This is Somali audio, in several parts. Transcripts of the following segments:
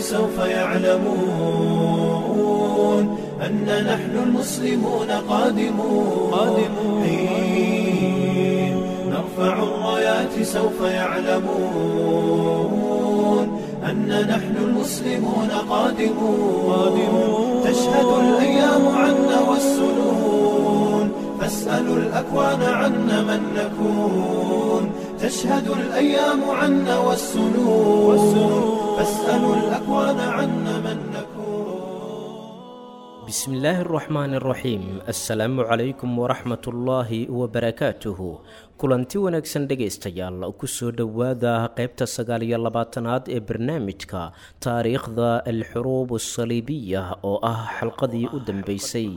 سوف يعلمون أن نحن المسلمون قادمون قادمون حين نرفع الرايات سوف يعلمون أن نحن المسلمون قادمون قادمون تشهد الأيام عنا والسنون فاسألوا الأكوان عنا من نكون تشهد الأيام عنا والسنون فاسألوا الأكوان عنا من نكون بسم الله الرحمن الرحيم السلام عليكم ورحمة الله وبركاته kulanti wanaagsan dhegaystayaal kusoo dhowaada qaybta sagaal iyo labaatanaad ee barnaamijka taariikhda alxuruub asaliibiya oo ah xalqadii u dambeysay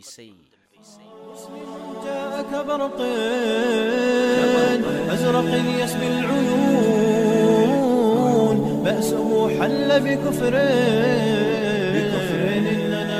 جاءك برق أزرق يسبي العيون بأسه حل بكفر بكفر إننا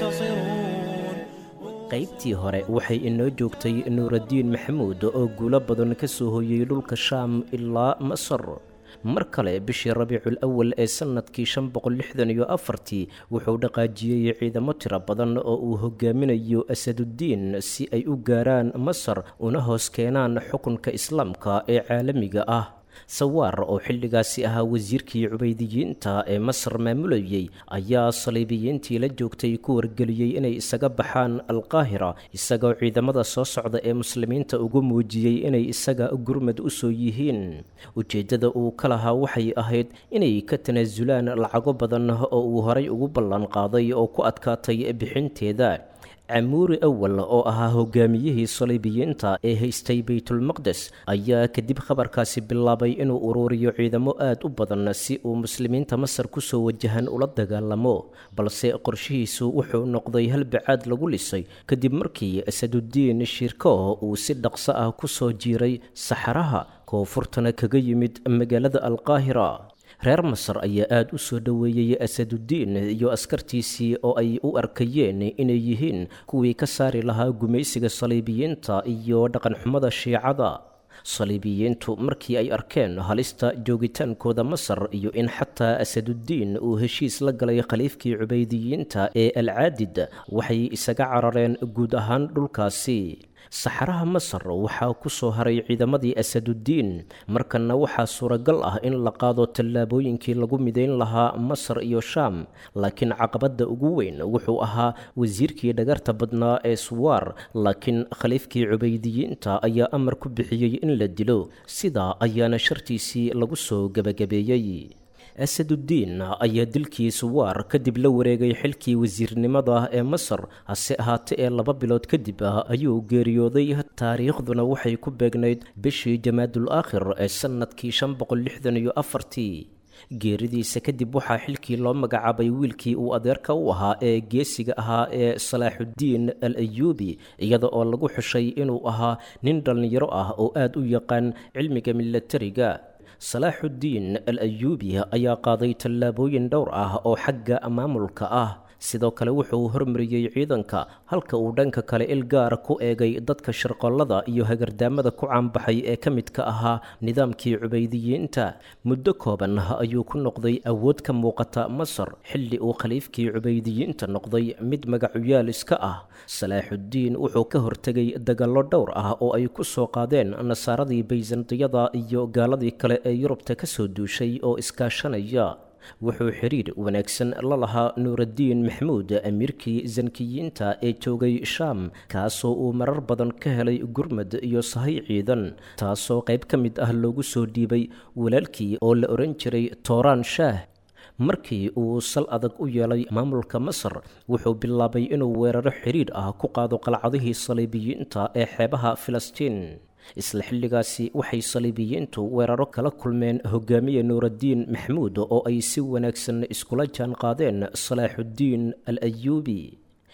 منتصرون qaybtii hore waxay inoo joogtay nuuraddiin maxamuud oo guulo badan ka soo hoyey dhulka shaam ilaa masar mar kale bishii rabiicul awal ee sannadkii shan boqol lixdan iyo afartii wuxuu dhaqaajiyey ciidamo tiro badan oo uu hogaaminayo asaduddiin si ay u gaaraan masar una hoos keenaan xukunka islaamka ee caalamiga ah sawaar oo xilligaasi ahaa wasiirkii cubaydiyiinta ee masar maamulayey ayaa saliibiyiintii la joogtay ku wargeliyey inay isaga baxaan alqaahira isagoo ciidamada soo socda ee muslimiinta ugu muujiyey inay isaga gurmad u soo yihiin ujeeddada uu ka lahaa waxay ahayd inay ka tanaasulaan lacago badan oo uu horay ugu ballan qaaday oo ku adkaatay bixinteeda camuuri awal oo ahaa hogaamiyihii saliibiyiinta ee haystay baytulmaqdes ayaa kadib khabarkaasi bilaabay inuu uruuriyo ciidamo aad u badan si uu muslimiinta masar kusoo wajahan ula dagaalamo balse qorshihiisu wuxuu noqday halbacaad lagu lisay kadib markii asaduddiin shirkoh uu si dhaqso ah kusoo jiiray saxaraha koonfurtana kaga yimid magaalada alqaahira reer masar ayaa aada u soo dhoweeyey asaduddiin iyo askartiisii oo ay u arkayeen inay yihiin kuwii ka saari lahaa gumaysiga saliibiyiinta iyo dhaqanxumada shiicada saliibiyiintu markii ay arkeen halista joogitaankooda masar iyo in xataa asaduddiin uu heshiis la galay khaliifkii cubaydiyiinta ee alcaadid waxay isaga carareen guud ahaan dhulkaasi saxaraha masar waxaa ku soo haray ciidamadii asaduddiin markanna waxaa suuragal ah in la qaado tallaabooyinkii lagu midayn lahaa masar iyo shaam laakiin caqabadda ugu weyn wuxuu ahaa wasiirkii dhagarta badnaa ee suwaar laakiin khaliifkii cubaydiyiinta ayaa amar ku bixiyey in la dilo sidaa ayaana shartiisii lagu soo gebagabeeyey asaduddiin ayaa dilkii suwaar kadib la wareegay xilkii wasiirnimada ee masar hase ahaate ee laba bilood kadib ah ayuu geeriyooday taariikhduna waxay ku beegnayd bishii jamaadul aakhir ee sannadkii shan boqol lixdan iyo afartii geeridiisa kadib waxaa xilkii loo magacaabay wiilkii uu adeerka u ahaa ee geesiga ahaa ee salaaxuddiin al ayuubi iyada oo lagu xushay inuu ahaa nin dhallinyaro ah oo aad u yaqaan cilmiga milatariga salaaxuddiin al ayuubi ayaa qaaday tallaabooyin dhowr ah oo xagga maamulka ah sidoo kale wuxuu hormariyey ciidanka halka uu dhanka kale il gaara ku eegay dadka shirqollada iyo hagardaamada ku caanbaxay ee ka midka ahaa nidaamkii cubaydiyiinta muddo kooban ayuu ku noqday awood ka muuqata masar xilli uu khaliifkii cubaydiyiinta noqday mid magacuyaal iska ah salaaxuddiin wuxuu ka hortegay dagaallo dhowr ah oo ay ku soo qaadeen nasaaradii bayzantiyada iyo gaaladii kale ee yurubta ka soo duushay oo iskaashanaya wuxuu xiriir wanaagsan la lahaa nuuraddiin maxamuud amiirkii sankiyiinta ee joogay shaam kaasoo uu marar badan ka helay gurmad iyo sahay ciidan taasoo qayb ka mid ah loogu soo dhiibay walaalkii oo la odhan jiray tooraan shaah markii uu sal adag u yeelay maamulka masar wuxuu bilaabay inuu weeraro xidhiidh ah ku qaado qalcadihii saliibiyiinta ee xeebaha filistiin isla xilligaasi waxay saliibiyiintu weeraro kala kulmeen hogaamiye nuuraddiin maxamuud oo ay si wanaagsan iskula jaan qaadeen salaaxuddiin al ayuubi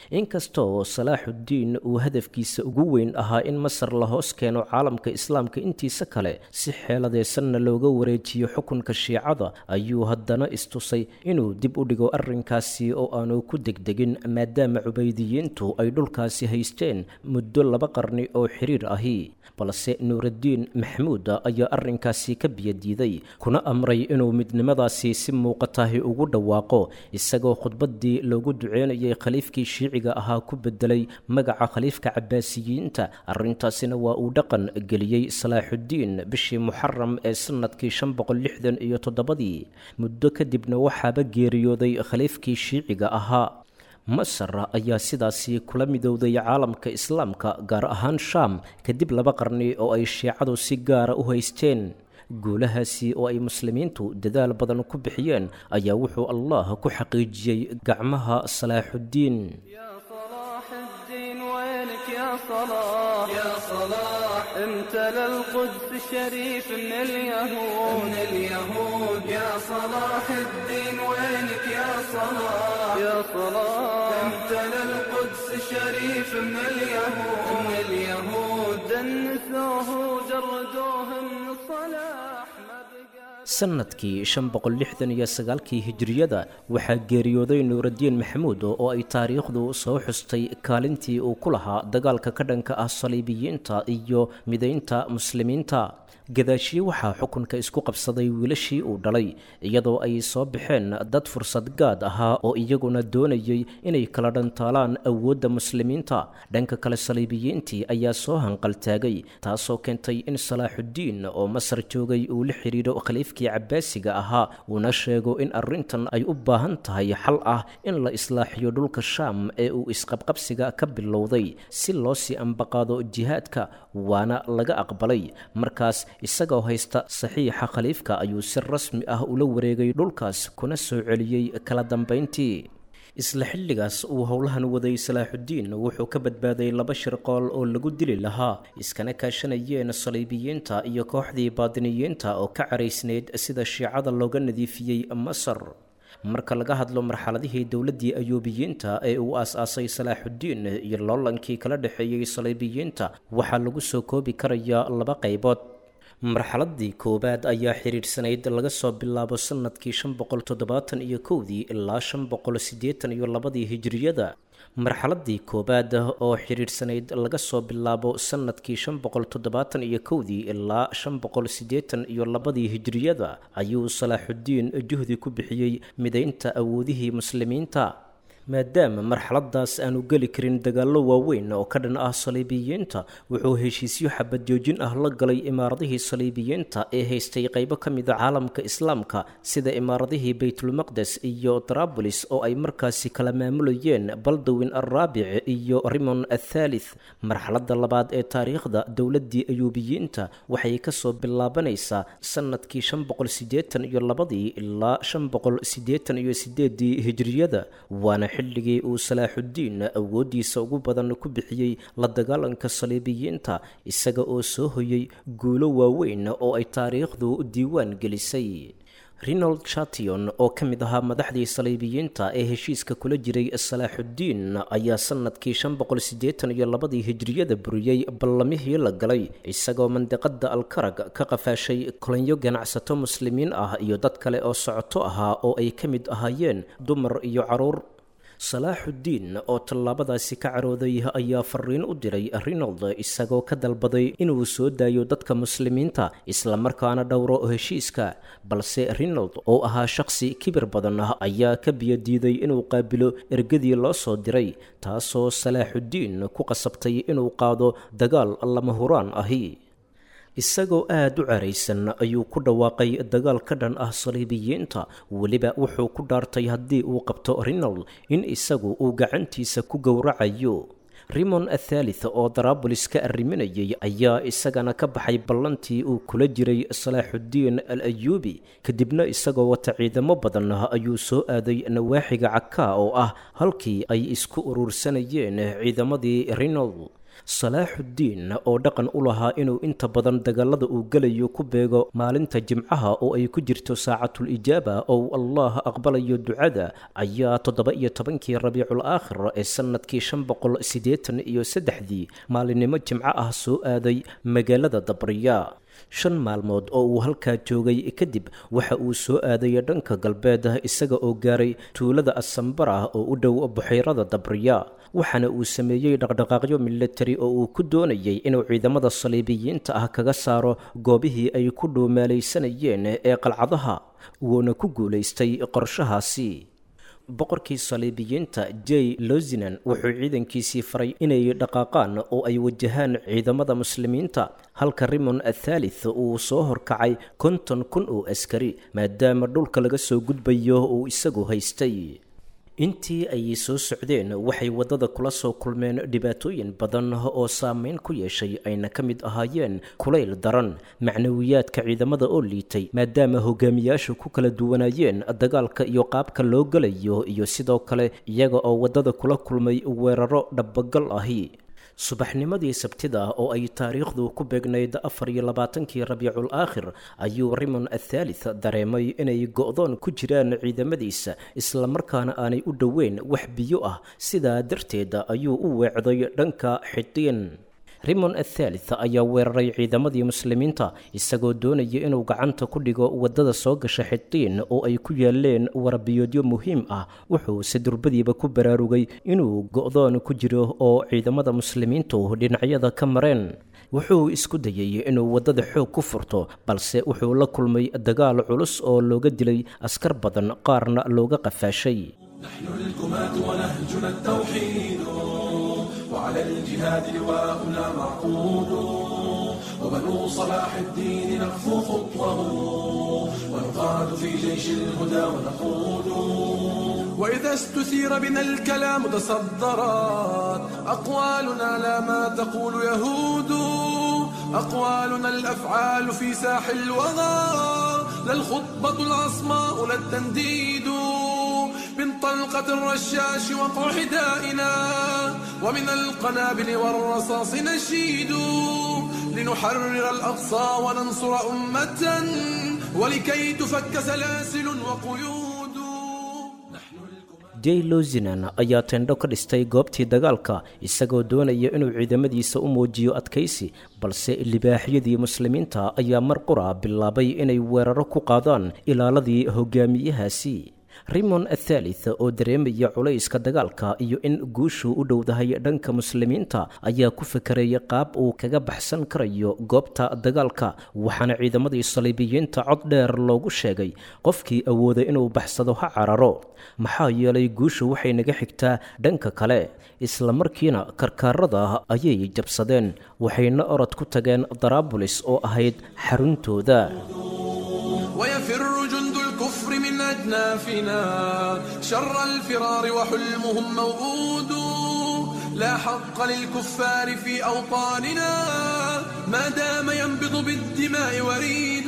inkastoo salaaxuddiin uu hadafkiisa ugu weyn ahaa in masar la hoos keeno caalamka islaamka intiisa kale si xeeladeysanna looga wareejiyo xukunka shiicada ayuu haddana istusay inuu dib u dhigo arrinkaasi oo aanu ku degdegin maadaama cubaydiyiintu ay dhulkaasi haysteen muddo laba qarni oo xiriir ahi balse nuuraddiin maxamuud ayaa arrinkaasi ka biyadiiday kuna amray inuu midnimadaasi si muuqatahi ugu dhawaaqo isagoo khudbaddii loogu duceynayay khaliifkii shiiciga ahaa ku bedelay magaca khaliifka cabaasiyiinta arrintaasina waa uu dhaqan geliyey salaaxuddiin bishii muxaram ee sannadkii shan boqol lixdan iyo toddobadii muddo kadibna waxaaba geeriyooday khaliifkii shiiciga ahaa masar ayaa sidaasi kula midowday caalamka islaamka gaar ahaan shaam kadib laba qarni oo ay shiicadu si gaara u haysteen guulahaasi oo ay muslimiintu dadaal badan ku bixiyeen ayaa wuxuu allah ku xaqiijiyey gacmaha salaaxuddiin يا صلاح يا صلاح امتلى القدس الشريف من اليهود من اليهود يا صلاح الدين وينك يا صلاح يا صلاح امتلى القدس الشريف من اليهود من اليهود دنسوه وجردوه من الصلاح ما بقى sannadkii shan boqol lixdan iyo sagaalkii hijiriyada waxaa geeriyooday nuuraddiin maxamuud oo ay taariikhdu soo xustay kaalintii uu ku lahaa dagaalka ka dhanka ah saliibiyiinta iyo midaynta muslimiinta gadaashiye waxaa xukunka isku qabsaday wiilashii uu dhalay iyadoo ay soo baxeen dad fursad gaad ahaa oo iyaguna doonayay inay kala dhantaalaan awoodda muslimiinta dhanka kale saliibiyiintii ayaa soo hanqaltaagay taasoo keentay in salaaxuddiin oo masar joogay uu la xidhiidho khaliifkii cabaasiga ahaa uuna sheego in arrintan ay u baahan tahay xal ah in la islaaxiyo dhulka shaam ee uu isqabqabsiga ka bilowday si loo sii ambaqaado jihaadka waana laga aqbalay markaas isagoo haysta saxiixa khaliifka ayuu si rasmi ah ula wareegay dhulkaas kuna soo celiyey kala dambayntii isla xilligaas uu howlahan waday salaaxuddiin wuxuu ka badbaaday laba shirqool oo lagu dili lahaa iskana kaashanayeen saliibiyiinta iyo kooxdii baadiniyiinta oo ka caraysnayd sida shiicada looga nadiifiyey masar marka laga hadlo marxaladihii dowladdii ayuubiyiinta ee uu aas-aasay salaaxuddiin iyo loolankii kala dhexeeyey saliibiyiinta waxaa lagu soo koobi karayaa laba qaybood marxaladii koowaad ayaa xidhiidhsanayd laga soo bilaabo sannadkii shan boqol toddobaatan iyo kowdii ilaa shan boqol siddeetan iyo labadii hijiriyada marxaladii koowaad oo xidhiidhsanayd laga soo bilaabo sannadkii shan boqol toddobaatan iyo kowdii ilaa shan boqol siddeetan iyo labadii hijiriyada ayuu salaaxuddiin juhdi ku bixiyey midaynta awoodihii muslimiinta maadaama marxaladaas aanu geli karin dagaallo waaweyn oo ka dhan ah saliibiyiinta wuxuu heshiisyo xabadjoojin ah la galay imaaradihii saliibiyiinta ee haystay qaybo ka mida caalamka islaamka sida imaaradihii baytulmaqdes iyo tarabolis oo ay markaasi kala maamulayeen baldowin alraabic iyo rimon athaalith marxaladda labaad ee taariikhda dowladdii ayuubiyiinta waxay kasoo bilaabanaysaa sannadkii shan boqol siddeetan iyo labadii ilaa shan boqol siddeetan iyo sideedii hijriyada waana xilligii uu salaaxuddiin awooddiisa ugu badan ku bixiyey la dagaalanka saliibiyiinta isaga oo soo hoyay guulo waaweyn oo ay taariikhdu diiwaan gelisay renold chation oo ka mid ahaa madaxdii saliibiyiinta ee heshiiska kula jiray salaaxuddiin ayaa sannadkii shan boqol siddeetan iyo labadii hijriyada buriyey ballamihii la galay isagoo mandiqada alkarag ka qafaashay kolanyo ganacsato muslimiin ah iyo dad kale oo socoto ahaa oo ay ka mid ahaayeen dumar iyo caruur salaaxuddiin oo tallaabadaasi ka carooday ayaa fariin u diray rinold isagoo ka dalbaday inuu soo daayo dadka muslimiinta islamarkaana dhowro heshiiska balse rinold oo ahaa shaqsi kibir badan ah ayaa ka biyadiiday inuu qaabilo ergadii loo soo diray taasoo salaaxuddiin ku qasabtay inuu qaado dagaal lama huraan ahi isagoo aada u caraysan ayuu ku dhawaaqay dagaal ka dhan ah saliibiyiinta weliba wuxuu ku dhaartay haddii uu qabto rinold in isagu uu gacantiisa ku gowracayo rimon athaalith oo daraabulis ka arriminayay ayaa isagana ka baxay ballantii uu kula jiray salaaxuddiin al ayuubi kadibna isagoo wata ciidamo badan ayuu soo aaday nawaaxiga cakaa oo ah halkii ay isku urursanayeen ciidamadii rinold salaaxuddiin oo dhaqan u lahaa inuu inta badan dagaalada uu gelayo ku beego maalinta jimcaha oo ay ku jirto saacatul ijaaba oo uu allah aqbalayo ducada ayaa toddoba iyo tobankii rabiicul aakhir ee sannadkii shan boqol siddeetan iyo saddexdii maalinimo jimco ah soo aaday magaalada dabriya shan maalmood oo uu halkaa joogay kadib waxa uu soo aaday dhanka galbeed isaga oo gaaray tuulada asambara oo u dhow buxayrada dabriya waxaana uu sameeyey dhaqdhaqaaqyo militari oo uu ku doonayay inuu ciidamada saliibiyiinta ah kaga saaro goobihii ay ku dhuumaalaysanayeen ee qalcadaha wuuna ku guulaystay qorshahaasi boqorkii saliibiyiinta j lozinan wuxuu ciidankiisii faray inay dhaqaaqaan oo ay wajahaan ciidamada muslimiinta halka rimon athaalith uu soo horkacay konton kun oo askari maadaama dhulka laga soo gudbayo uu isagu haystay intii ay soo socdeen waxay waddada kula soo kulmeen dhibaatooyin badan oo saameyn ku yeeshay ayna ka mid ahaayeen kulayl daran macnawiyaadka ciidamada oo liitay maadaama hogaamiyaashu ku kala duwanaayeen dagaalka iyo qaabka loo gelayo iyo sidoo kale iyaga oo waddada kula kulmay weeraro dhabagal ahi subaxnimadii sabtida oo ay taariikhdu ku beegnayd afar iyo labaatankii rabiicul aakhir ayuu rimon athaalith dareemay inay go'doon ku jiraan ciidamadiisa islamarkaana aanay u dhoweyn wax biyo ah sidaa darteed ayuu u weecday dhanka xidiin rimon athaalith ayaa weeraray ciidamadii muslimiinta isagoo doonaya inuu gacanta ku dhigo waddada soo gasha xidiin oo ay ku yaaleen warabiyoodyo muhiim ah wuxuu se durbadiiba ku baraarugay inuu go'doon ku jiro oo ciidamada muslimiintu dhinacyada ka mareen wuxuu isku dayay inuu waddada xoog ku furto balse wuxuu la kulmay dagaal culus oo looga dilay askar badan qaarna looga qafaashay نحن الكماة ونهجنا التوحيد وعلى الجهاد لواءنا معقود وبنو صلاح الدين نخفو خطوه ونقاد في جيش الهدى ونقود وإذا استثير بنا الكلام تصدرت أقوالنا لا ما تقول يهود أقوالنا الأفعال في ساح الوغى لا الخطبة العصماء لا التنديد من طلقة الرشاش وقع حدائنا ومن القنابل والرصاص نشيد لنحرر الأقصى وننصر أمة ولكي تفك سلاسل وقيود نحن j lozinan ayaa tendho ka dhistay goobtii dagaalka isagoo doonaya inuu ciidamadiisa u muujiyo adkaysi balse libaaxyadii muslimiinta ayaa mar qura bilaabay inay weeraro ku qaadaan ilaaladii hogaamiyahaasi rimon athaalith oo dareemaya culayska dagaalka iyo in guushu u dhowdahay dhanka muslimiinta ayaa ku fekeraya qaab uu kaga baxsan karayo goobta dagaalka waxaana ciidamadii saliibiyiinta cod dheer loogu sheegay qofkii awooday inuu baxsado ha cararo maxaa yeelay guushu waxay naga xigtaa dhanka kale isla markiina karkaarada ayay jabsadeen waxayna orod ku tageen daraabulis oo ahayd xaruntooda ويفر جند الكفر من أجنافنا شر الفرار وحلمهم موؤود لا حق للكفار في أوطاننا ما دام ينبض بالدماء وريد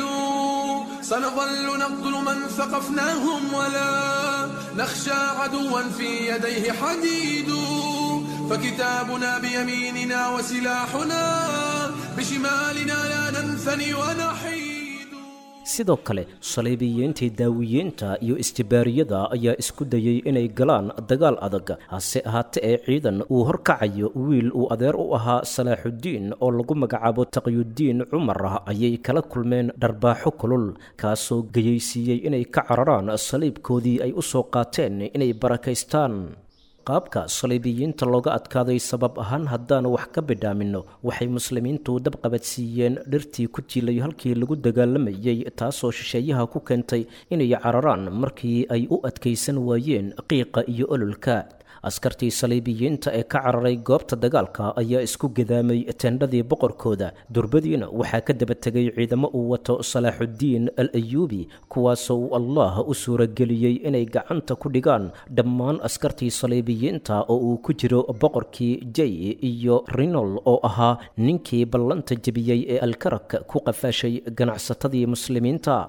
سنظل نقتل من ثقفناهم ولا نخشى عدوا في يديه حديد فكتابنا بيميننا وسلاحنا بشمالنا لا ننثني ونحيد sidoo kale saliibiyiintii daawiyiinta iyo istibaariyada ayaa isku dayay inay galaan dagaal adag hase ahaate ee ciidan uu horkacayo wiil uu adeer u ahaa salaaxuddiin oo lagu magacaabo taqyuddiin cumar ayay kala kulmeen dharbaaxo kulul kaasoo geyaysiiyey inay ka cararaan saliibkoodii ay u soo qaateen inay barakaystaan qaabka saliibiyiinta looga adkaaday sabab ahaan haddaan wax ka bidhaaminno waxay muslimiintu dab qabadsiiyeen dhirtii ku jiilay halkii lagu dagaalamayay taasoo shisheeyaha ku keentay inay cararaan markii ay u adkaysan waayeen qiiqa iyo ololka askartii saliibiyiinta ee ka cararay goobta dagaalka ayaa isku gadaamay tendhadii boqorkooda durbadiina waxaa ka daba tegay ciidamo uu wato salaaxuddiin al ayuubi kuwaasoo uu allah u suurageliyey inay gacanta ku dhigaan dhammaan askartii saliibiyiinta oo uu ku jiro boqorkii jay iyo rinol oo ahaa ninkii ballanta jebiyey ee alkarak ku qafaashay ganacsatadii muslimiinta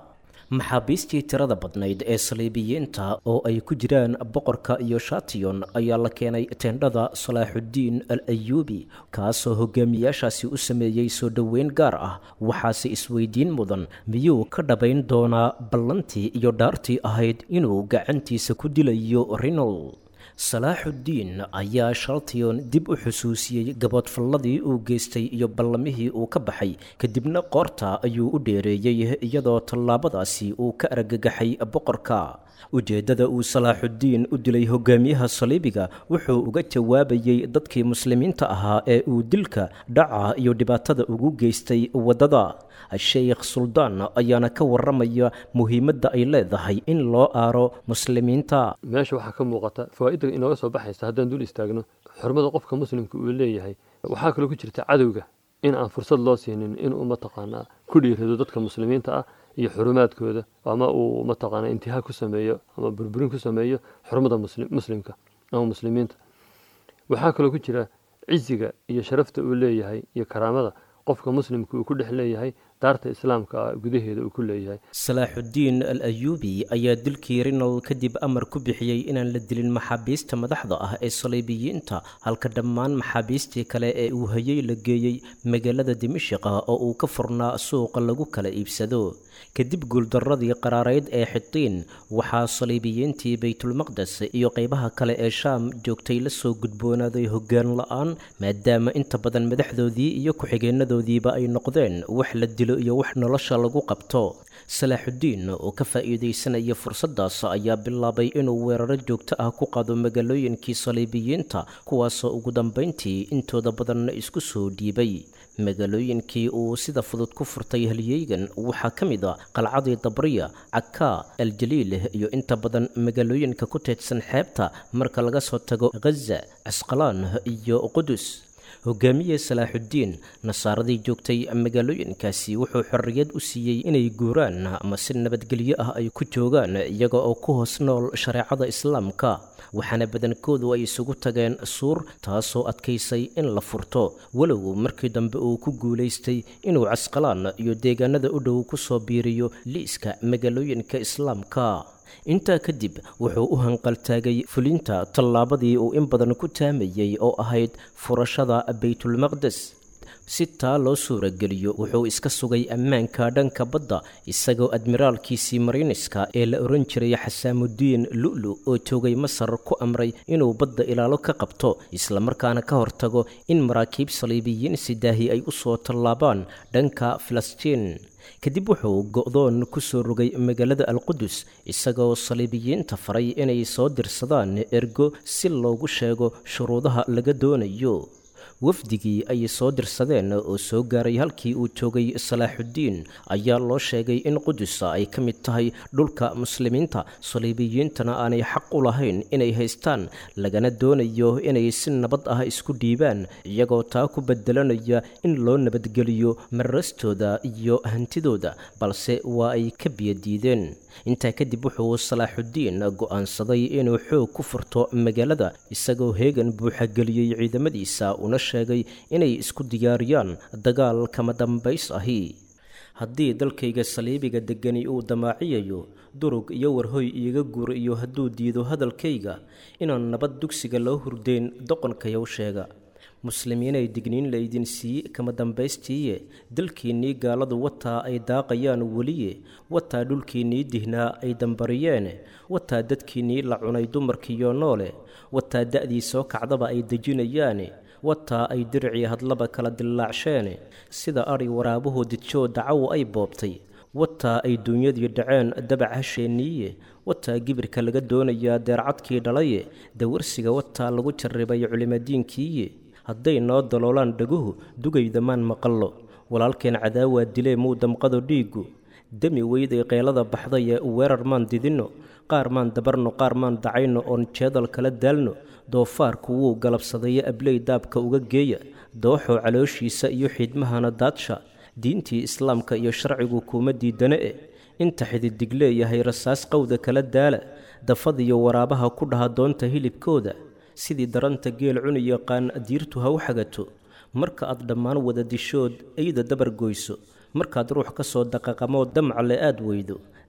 maxaabiistii tirada badnayd ee saliibiyiinta oo ay ku jiraan boqorka iyo shatiyon ayaa la keenay teendhada salaaxuddiin al ayuubi kaasoo hogaamiyaashaasi u sameeyey soo dhoweyn gaar ah waxaase isweydiin mudan miyuu ka dhabayn doonaa ballantii iyo dhaartii ahayd inuu gacantiisa ku dilayo rinol salaaxuddiin ayaa shaltiyon dib u xusuusiyey gaboodfalladii uu geystay iyo ballamihii uu ka baxay kadibna qoorta ayuu u dheereeyey iyadoo tallaabadaasi uu ka argagaxay boqorka ujeeddada uu salaaxuddiin u dilay hogaamiyaha saliibiga wuxuu uga jawaabayey dadkii muslimiinta ahaa ee uu dilka dhaca iyo dhibaatada ugu geystay waddada sheekh suldaan ayaana ka warramaya muhiimadda ay leedahay in loo aaro muslimiinta meesha waxaa ka muuqata fawaa'idda inooga soo baxaysa haddaan dul istaagno xurmada qofka muslimka uu leeyahay waxaa kaloo ku jirta cadowga in aan fursad loo siinin inuu mataqaanaa ku dhiirado dadka muslimiinta ah iyo xurumaadkooda ama uu mataqaanaa intihaa ku sameeyo ama burburin ku sameeyo xurmada muslimka ama muslimiinta waxaa kaloo ku jira ciziga iyo sharafta uu leeyahay iyo karaamada qofka muslimka uu ku dhex leeyahay daarta islaamka ah gudaheeda uu ku leeyahay salaaxuddiin al ayuubi ayaa dilkii rinal kadib amar ku bixiyey inaan la dilin maxaabiista madaxda ah ee saliibiyiinta halka dhammaan maxaabiistii kale ee uu hayey la geeyey magaalada dimashiqa oo uu ka furnaa suuqa lagu kala iibsado kadib guuldarradii qaraarayd ee xitiin waxaa saliibiyiintii baytulmaqdes iyo qaybaha kale ee shaam joogtay la soo gudboonaaday hoggaan la-aan maadaama inta badan madaxdoodii iyo ku-xigeenadoodiiba ay noqdeen wax la dilo iyo wax nolosha lagu qabto salaaxuddiin oo ka faa'iidaysanaya fursaddaas ayaa bilaabay inuu weeraro joogto ah ku qaado magaalooyinkii saliibiyiinta kuwaasoo ugu dambayntii intooda badanna isku soo dhiibay magaalooyinkii uu sida fudud ku furtay halyeygan waxaa ka mid a qalcadii dabriya cakaa aljaliil iyo inta badan magaalooyinka ku teedsan xeebta marka laga soo tago ghaza casqalaan iyo qudus hogaamiye salaaxuddiin nasaaradii joogtay magaalooyinkaasi wuxuu xorriyad u siiyey inay guuraan ama si nabadgelyo ah ay ku joogaan iyaga oo ku hoos nool shareecada islaamka waxaana badankoodu ay isugu tageen suur taasoo adkaysay in la furto walow markii dambe uu ku guulaystay inuu casqalaan iyo deegaanada u dhow ku soo biiriyo liiska magaalooyinka islaamka intaa kadib wuxuu u hanqaltaagay fulinta tallaabadii uu in badan ku taamayey oo ahayd furashada baytulmaqdes si taa loo suurageliyo wuxuu iska sugay ammaanka dhanka badda isagoo admiraalkiisii mariiniska ee la ohan jiray xasaamudiin lu'lu oo joogay masar ku amray inuu badda ilaalo ka qabto islamarkaana ka hortago in maraakiib saliibiyiin sidaahi ay u soo tallaabaan dhanka filistiin kadib wuxuu go'doon ku soo rogay magaalada alqudus isagoo saliibiyiinta faray inay soo dirsadaan ergo si loogu sheego shuruudaha laga doonayo wafdigii ay soo dirsadeen oo soo gaaray halkii uu joogay salaaxuddiin ayaa loo sheegay in qudusa ay ka mid tahay dhulka muslimiinta saliibiyiintana aanay xaq u lahayn inay haystaan lagana doonayo inay si nabad ah isku dhiibaan iyagoo taa ku bedelanaya in loo nabadgeliyo marastooda iyo hantidooda balse waa ay ka biyadiideen intaa kadib wuxuu salaaxuddiin go'aansaday inuu xoog ku furto magaalada isagoo heegan buuxageliyey ciidamadiisa una sheegay inay isku diyaariyaan dagaal kama dambays ahi haddii dalkayga saliibiga deggani uu damaaciyayo durug iyo warhoy iiga guur iyo hadduu diido hadalkayga inaan nabad dugsiga loo hurdeyn doqonkayow sheega muslimiinay digniin laydin sii kama dambaystiiye dalkiinnii gaaladu wataa ay daaqayaan weliye wataa dhulkiinnii dihnaa ay dambariyeen wataa dadkiinnii la cunay dumarkiiyo noole wataa da'dii soo kacdaba ay dejinayaane wataa ay diricii hadlaba kala dillaacsheen sida adhi waraabuhu didjoo dacaw ay boobtay wataa ay duunyadii dhaceen dabac hasheenniiye wataa gibirka laga doonayaa deercadkii dhalaye dawarsiga wataa lagu jarribay culimadiinkiiye hadday noo daloolaan dhaguhu dugaydamaan maqallo walaalkeen cadaawaa dilee muu damqado dhiiggu demi weyday qeelada baxdaye weerar maan didinno qaar maan dabarno qaar maan dacayno oon jeedal kala daalno doofaarku wuu galabsadaye abley daabka uga geeya dooxoo calooshiisa iyo xidmahana daadsha diintii islaamka iyo sharcigu kuuma diidane e inta xididig leeyahay rasaas qowda kala daala dafadiyo waraabaha ku dhaha doonta hilibkooda sidii daranta geel cuni yaqaan diirtu ha u xagato marka aad dhammaan wada dishood eyda dabar goyso markaad ruux ka soo daqaqamoo damcalle aad weydo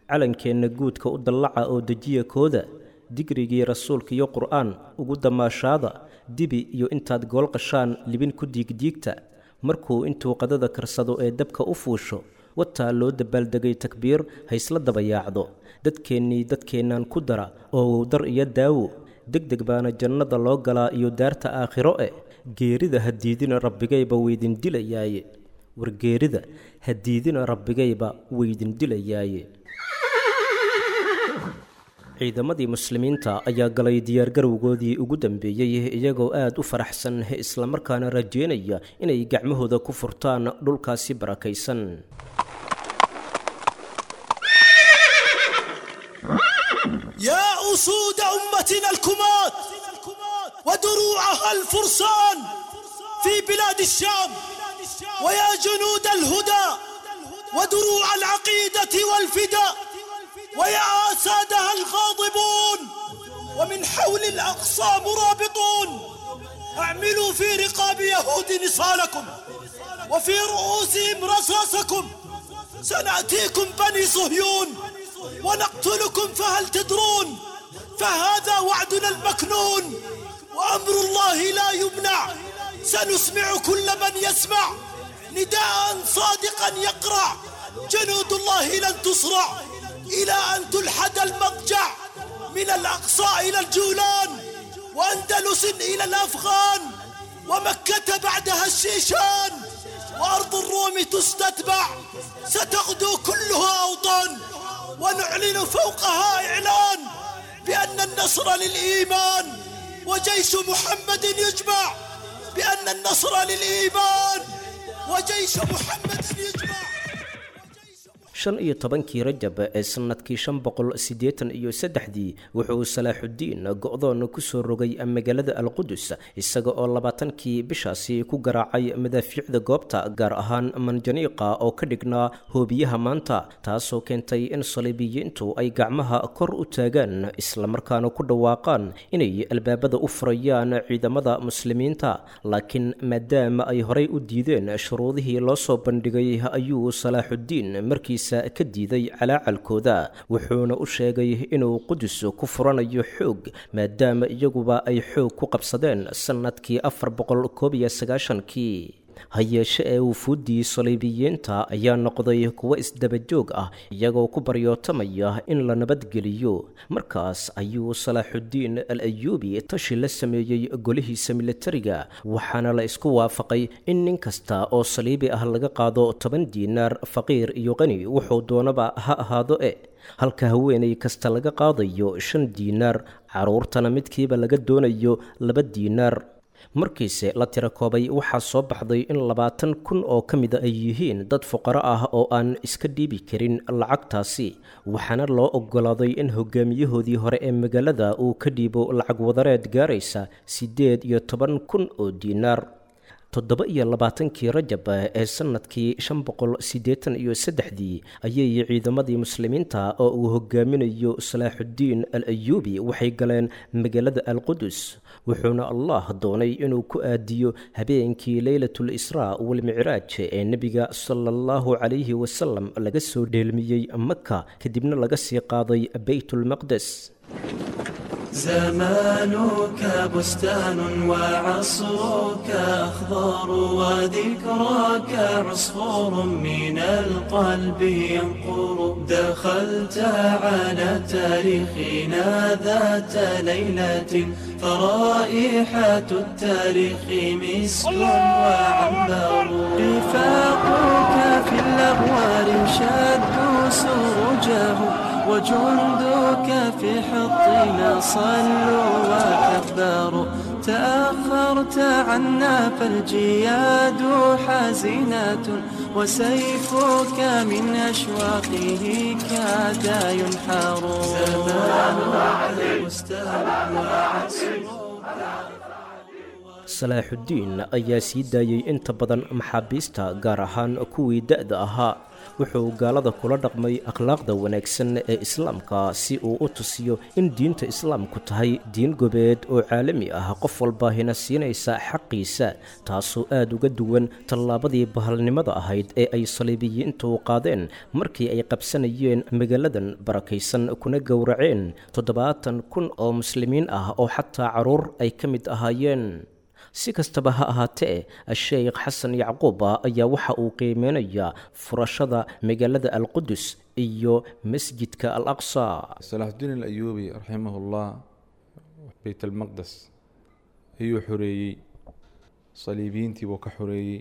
calankeenna guudka u dallaca oo dejiya kooda digrigii rasuulka iyo qur'aan ugu damaashaada dibi iyo intaad gool qashaan libin ku diigdiigta markuu intuu qadada karsado ee dabka u fuusho wataa loo dabaaldegay takbiir haysla dabayaacdo dadkeennii dadkeennaan ku dara oo dar iyo daawo deg deg baana jannada loo galaa iyo daarta aakhiro eh geerida ha diidina rabbigayba weydin dilayaaye war geerida ha diidina rabbigayba weydin dilayaaye ciidamadii muslimiinta ayaa galay diyaargarowgoodii ugu dambeeyey iyagoo aad u faraxsan islamarkaana rajeynaya inay gacmahooda ku furtaan dhulkaasi barakaysan يا أسود أمتنا الكمات ودروعها الفرسان في بلاد الشام ويا جنود الهدى ودروع العقيدة والفداء ويا أسادها الغاضبون ومن حول الأقصى مرابطون اعملوا في رقاب يهود نصالكم وفي رؤوسهم رصاصكم سنأتيكم بني صهيون ونقتلكم فهل تدرون فهذا وعدنا المكنون وأمر الله لا يمنع سنسمع كل من يسمع نداء صادقا يقرع جنود الله لن تصرع إلى أن تلحد المضجع من الأقصى إلى الجولان وأندلس إلى الأفغان ومكة بعدها الشيشان وأرض الروم تستتبع ستغدو كلها أوطان ونعلن فوقها إعلان بأن النصر للإيمان وجيش محمد يجمع بأن النصر للإيمان وجيش محمد يجمع shan iyo tobankii rajab ee sannadkii shan boqol siddeetan iyo saddexdii wuxuu salaaxuddiin go'doon ku soo rogay magaalada alqudus isaga oo labaatankii bishaasi ku garaacay madaafiicda goobta gaar ahaan manjaniiqa oo ka dhignaa hoobiyaha maanta taasoo keentay in saliibiyiintu ay gacmaha kor u taagaan islamarkaana ku dhawaaqaan inay albaabada u furayaan ciidamada muslimiinta laakiin maadaama ay horay u diideen shuruudihii loo soo bandhigay ayuu salaaxuddiin markiis ka diiday calaacalkooda wuxuuna u sheegay inuu qudus ku furanayo xoog maadaama iyaguba ay xoog ku qabsadeen sannadkii afar boqol koob iyo sagaashankii ha yeeshe ee wufuuddii saliibiyiinta ayaa noqday kuwo isdabajoog ah iyagoo ku baryootamaya in la nabadgeliyo markaas ayuu salaaxuddiin al ayuubi tashi la sameeyey golihiisa militariga waxaana la isku waafaqay in nin kasta oo saliibi ah laga qaado toban diinaar faqiir iyo qani wuxuu doonaba ha ahaado e halka haweenay kasta laga qaadayo shan diinaar carruurtana midkiiba laga doonayo laba diinaar markiise la tira koobay waxaa soo baxday in labaatan kun oo ka mida ay yihiin dad fuqaro ah oo aan iska dhiibi karin lacagtaasi waxaana loo oggolaaday in hogaamiyahoodii hore ee magaalada uu ka dhiibo lacag wadareed gaaraysa siddeed iyo toban kun oo diinaar toddoba iyo labaatankii rajab ee sannadkii shan boqol siddeetan iyo saddexdii ayay ciidamadii muslimiinta oo uu hogaaminayo salaaxuddiin al ayuubi waxay galeen magaalada alqudus wuxuuna allah doonay inuu ku aadiyo habeenkii leylatul israa walmicraaj ee nebiga sala allahu calayhi wasalam laga soo dheelmiyey maka kadibna laga sii qaaday beytulmaqdes زمانك بستان وعصرك أخضر وذكراك عصفور من القلب ينقر دخلت على تاريخنا ذات ليلة فرائحة التاريخ مسك وعنبر رفاقك في الأغوار شدوا سرجه وجندك في حطنا صلوا وكبروا تأخرت عنا فالجياد حزينة وسيفك من أشواقه كاد ينحر زمان المستهل وعسر salaaxuddiin ayaa sii daayey inta badan maxaabiista gaar ahaan kuwii da-da ahaa wuxuu gaalada kula dhaqmay akhlaaqda wanaagsan ee islaamka si uu u tusiyo in diinta islaamku tahay diin gobeed oo caalami ah qof walbaahina siinaysa xaqiisa taasoo aad uga duwan tallaabadii bahalnimada ahayd ee ay saliibiyiintu qaadeen markii ay qabsanayeen magaaladan barakaysan kuna gowraceen toddobaatan kun oo muslimiin ah oo xataa carruur ay ka mid ahaayeen si kastaba ha ahaatee sheekh xasan yacquuba ayaa waxa uu qiimeynayaa furashada magaalada alqudus iyo masjidka al aqsa salaaxudiin alayuubi raximahullah beyt almaqdes ayuu xoreeyey saliibiyiintii buu ka xoreeyey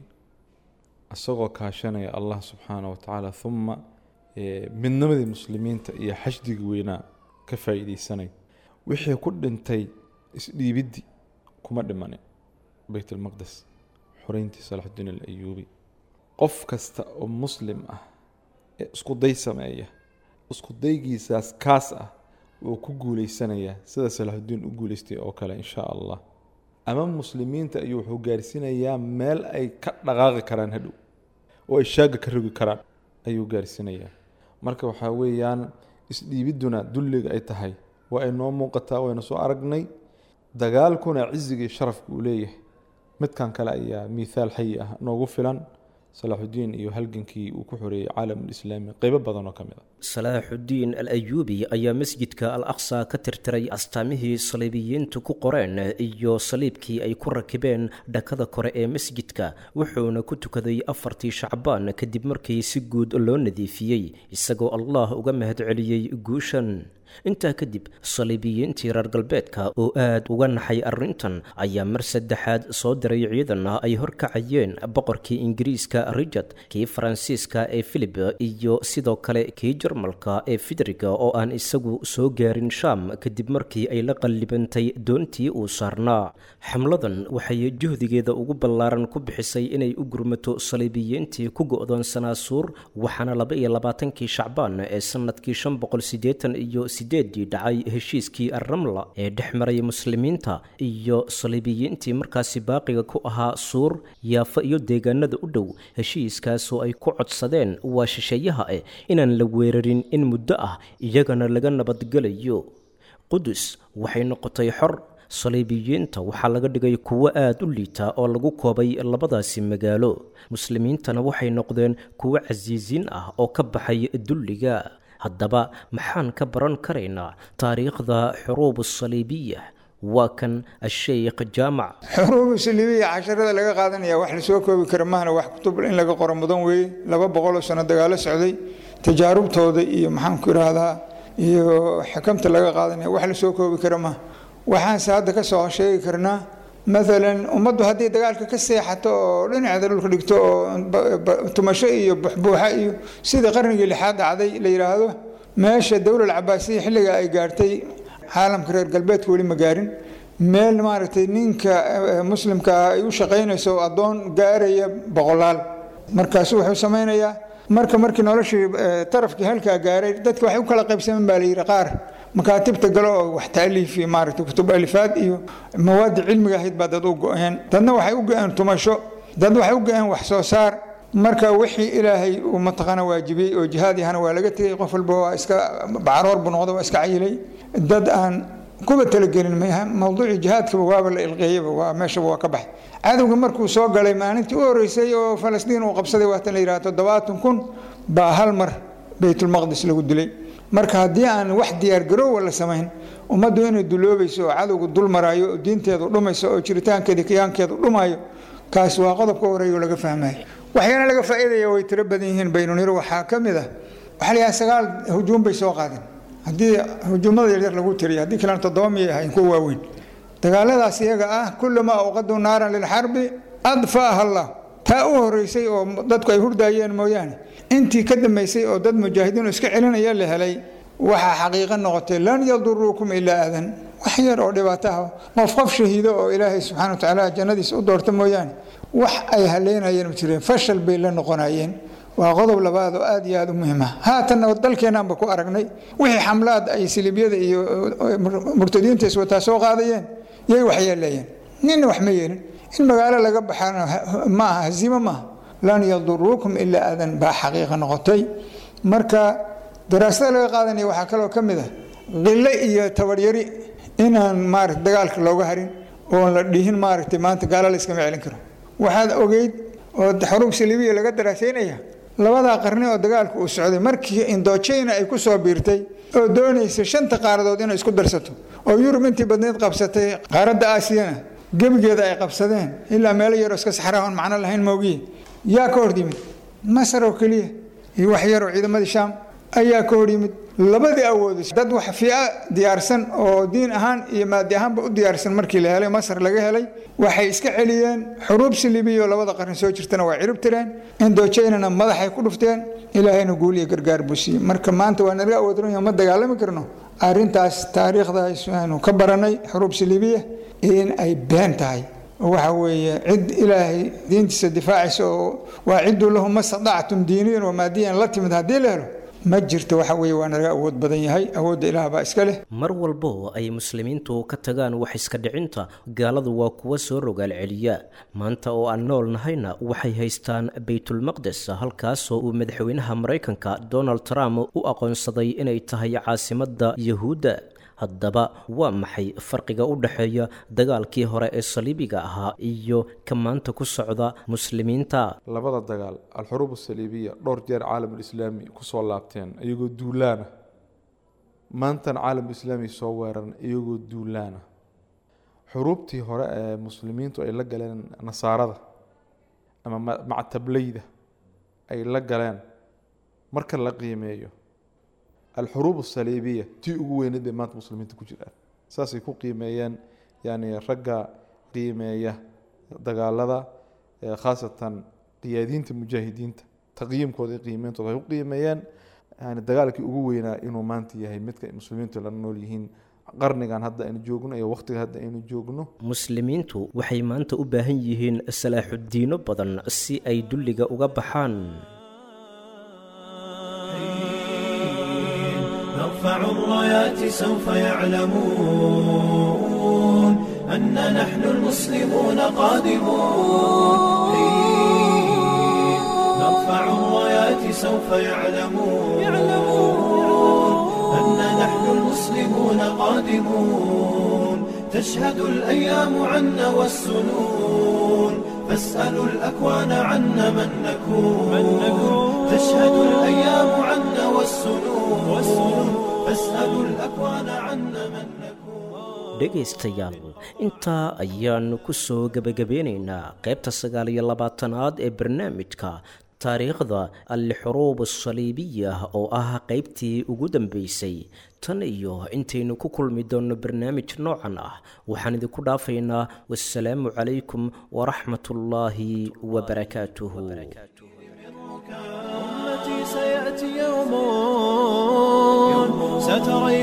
isagoo kaashanaya allah subxaana wa tacaala uma midnimadii muslimiinta iyo xashdigii weynaa ka faa'iideysanay wixii ku dhintay isdhiibiddi kuma dhimanin beyt almaqdes xoreyntii salaaxudiin alayuubi qof kasta oo muslim ah ee isku day sameeya isku daygiisaas kaas ah wuu ku guuleysanayaa sida salaaxudiin u guuleystay oo kale insha allah ama muslimiinta ayuu wuxuu gaarsiinayaa meel ay ka dhaqaaqi karaan hadhow oo ay shaaga ka rogi karaan ayuu gaarsiinayaa marka waxaa weeyaan isdhiibidduna dulliga ay tahay waa ay noo muuqataa waynu soo aragnay dagaalkuna cizigii sharafka uu leeyahay midkan kale ayaa miithaal xayi ah noogu filan salaaxudiin iyo halgankii uu ku xoreeyey caalamulislaami qeybo badan oo ka mid a salaaxudiin al ayuubi ayaa masjidka al aqsa ka tirtiray astaamihii saliibiyiintu ku qoreen iyo saliibkii ay ku rakibeen dhakada kore ee masjidka wuxuuna ku tukaday afartii shacbaan kadib markii si guud loo nadiifiyey isagoo allah uga mahadceliyey guushan intaa kadib saliibiyiintii reer galbeedka oo aad uga naxay arrintan ayaa mar saddexaad soo diray ciidan ay horkacayeen boqorkii ingiriiska richard kii faransiiska ee filib iyo sidoo kale kii jarmalka ee fidriga oo aan isagu soo gaarin shaam kadib markii ay la qallibantay doontii uu saarnaa xamladan waxay juhdigeeda ugu ballaaran ku bixisay inay u gurmato saliibiyiintii ku go'doonsanaa suur waxaana laba iyo labaatankii shacbaan ee sanadkii shan boqol siddeetan iyo sideedii dhacay heshiiskii arramla ee dhex maray muslimiinta iyo saliibiyiintii markaasi baaqiga ku ahaa suur yaafa iyo deegaanada u dhow heshiiskaasoo ay ku codsadeen waa shisheeyaha eh inaan la weerarin in muddo ah iyagana laga nabadgelayo qudus waxay noqotay xor saliibiyiinta waxaa laga dhigay kuwo aad u liita oo lagu koobay labadaasi magaalo muslimiintana waxay noqdeen kuwo casiisiin ah oo ka baxay dulliga haddaba maxaan ka baran karaynaa taariikhda xuruub saliibiya waa kan asheykh jaamac xuruubu saliibiya casharada laga qaadanaya wax lasoo koobi kara mahna wax kutub in laga qoro mudan weeye laba boqoloo sano dagaalo socday tajaarubtooda iyo maxaanku idhaahdaa iyo xikamta laga qaadanaya wax lasoo koobi kara maha waxaanse hadda ka soo sheegi karnaa maalan ummaddu haddii dagaalka ka seexato oo dhinaceeda dhulka dhigto oo tumasho iyo buxbuuxa iyo sidii qarnigii lixaad dhacday la yidhaahdo meesha dowlal cabaasiya xilliga ay gaartay caalamka reer galbeedka weli ma gaarin meel maaragtay ninka muslimka ah ay u shaqaynayso addoon gaaraya boqolaal markaasu wuxuu samaynayaa marka markii noloshii tarafkii halkaa gaaray dadka waxay u kala qaybsamen baa la yidhi qaar makaatibta galo oo wax taaliif iyo maaragtay kutub alifaad iyo mawaadi cilmiga ahayd baa dad u go-een dadna waxay u go-een tumasho dad waxay u go-een wax soo saar marka wixii ilaahay uu mataqaana waajibiyey oo jihaad yahana waa laga tegey qof walba waa iska bacaroor buu noqda waa iska cayilay dad aan kuba talagelin mawduucii jihaadkaba waaba la ilqeeyaba waa meeshaba waa ka baxay cadowga markuu soo galay maalintii u horeysay oo falastiin uu qabsaday waatan la yidhaha toddobaatan kun baa hal mar baytulmaqdis lagu dilay marka haddii aan wax diyaargaroowa la samayn ummaddu inay duloobayso oo cadowga dul maraayo oo diinteedu dhumayso oo jiritaankeeda kiyaankeedu dhumayo kaas waa qodobka horeeyo laga fahmayo waxyaana laga faa'iidaya way tiro badan yihiin baynuniro waxaa ka mid ah waxaa la yidhaha sagaal hujuum bay soo qaadeen haddii hujuumada yaryar lagu tiriyo haddii kalena toddoba miyay ahayn kuwa waaweyn dagaaladaas iyaga ah kullamaa uqaduu naaran lilxarbi adfaaha allah taa u horeysay oo dadku ay hurdaayeen mooyaane intii ka dambaysay oo dad mujaahidiin iska celinaya la helay waxaa xaqiiqo noqotay lan yaduruukum ilaa adan wax yar oo dhibaato ah qof qof shahiido oo ilaahay subxana wa tacaala jannadiisa u doorta mooyaane wax ay haleynayeen ma jireen fashal bay la noqonayeen waa qodob labaad oo aad iyo aad u muhiim ah haatanna dalkeennaanba ku aragnay wixii xamlaad ay silibyada iyo murtadiinta iswataa soo qaadayeen yay waxyeeleeyeen ninna wax ma yeelin in magaalo laga baxana ma aha haziimo maaha lan yaduruukum ilaa aadan baa xaqiiqa noqotay marka daraasada laga qaadanaya waxaa kaloo ka mid ah qilo iyo tabaryari inaan maarata dagaalka looga harin oon la dhihin maaragtay maanta gaalo la iskama celin karo waxaad ogeyd oo xuruub saliibiya laga daraasaynaya labadaa qarni oo dagaalku uu socday markii indojina ay ku soo biirtay oo doonaysa shanta qaaradood inay isku darsato oo yurub intii badneyd qabsatay qaaradda aasiyana gebigeeda ay qabsadeen ilaa meelo yaroo iska saxraa oon macno lahayn moogiye yaa ka hor yimid masar oo keliya iyo wax yaroo ciidamadii shaam ayaa ka hor yimid labadii awoodis dad wax fiica diyaarsan oo diin ahaan iyo maadi ahaanba u diyaarsan markii la helay masar laga helay waxay iska celiyeen xuruub silibiya oo labada qarni soo jirtana waa cirib tireen indojaynana madaxay ku dhufteen ilaahayna guul iyo gargaar buu siiyey marka maanta waa naga awoodran ma dagaalami karno arrintaas taariikhdaas aanu ka baranay xuruub silibiya in ay been tahay waxa weeye cid ilaahay diintiisa difaacaysa oo waa ciddu lahu ma stadactum diiniyan wa maadiyan la timid haddii la helo ma jirto waxa weeye waa naga awood badan yahay awoodda ilaah baa iska leh mar walbo ay muslimiintu ka tagaan wax iska dhicinta gaaladu waa kuwa soo rogaal celiya maanta oo aan nool nahayna waxay haystaan baytulmaqdes halkaasoo uu madaxweynaha maraykanka donald trump u aqoonsaday inay tahay caasimadda yahuudda haddaba waa maxay farqiga u dhexeeya dagaalkii hore ee saliibiga ahaa iyo ka maanta ku socda muslimiinta labada dagaal alxuruub asaliibiya dhowr jeer caalamulislaami kusoo laabteen iyagoo duulaana maantana caalamulislaami soo weeran iyagoo duulaana xuruubtii hore ee muslimiintu ay la galeen nasaarada ama mactableyda ay la galeen marka la qiimeeyo alxuruub asaliibiya tii ugu weyneed bay maanta muslimiinta ku jiraan saasay ku qiimeeyeen yani ragga qiimeeya dagaalada khaasatan qiyaadiinta mujaahidiinta taqyiimkooda iyo qiimeyntooda ay u qiimeeyeen yani dagaalkii ugu weynaa inuu maanta yahay midka muslimiintu la nool yihiin qarnigan hadda aynu joogno iyo waqtiga hadda aynu joogno muslimiintu waxay maanta u baahan yihiin salaaxudiino badan si ay dulliga uga baxaan نرفع الرايات سوف يعلمون أن نحن المسلمون قادمون نرفع الرايات سوف يعلمون أن نحن المسلمون قادمون تشهد الأيام عنا والسنون فاسألوا الأكوان عنا من نكون تشهد الأيام عنا والسنون فاسألوا الأكوان عنا من نكون dhegaystayaal intaa ayaannu ku soo gebagabeynaynaa qaybta sagaal iyo labaatanaad ee barnaamijka taariikhda alxuruub asaliibiya oo ah qaybtii ugu dambeysay tan iyo intaynu ku kulmi doonno barnaamij noocan ah waxaan idinku dhaafaynaa wasalaamu calaykum waraxmat ullaahi wabarakaatuhu أمتي سيأتي يوم ستري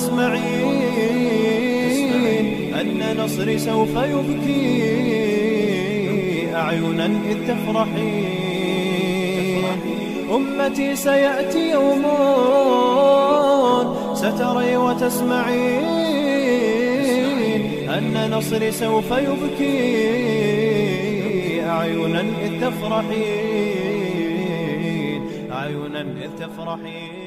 وتسمعين أن نصري سوف يبكي أعينا إذ تفرحين أمتي سيأتي يوم ستري وتسمعين أن نصري سوف يبكي أعينا إذ تفرحين أعينا إذ تفرحين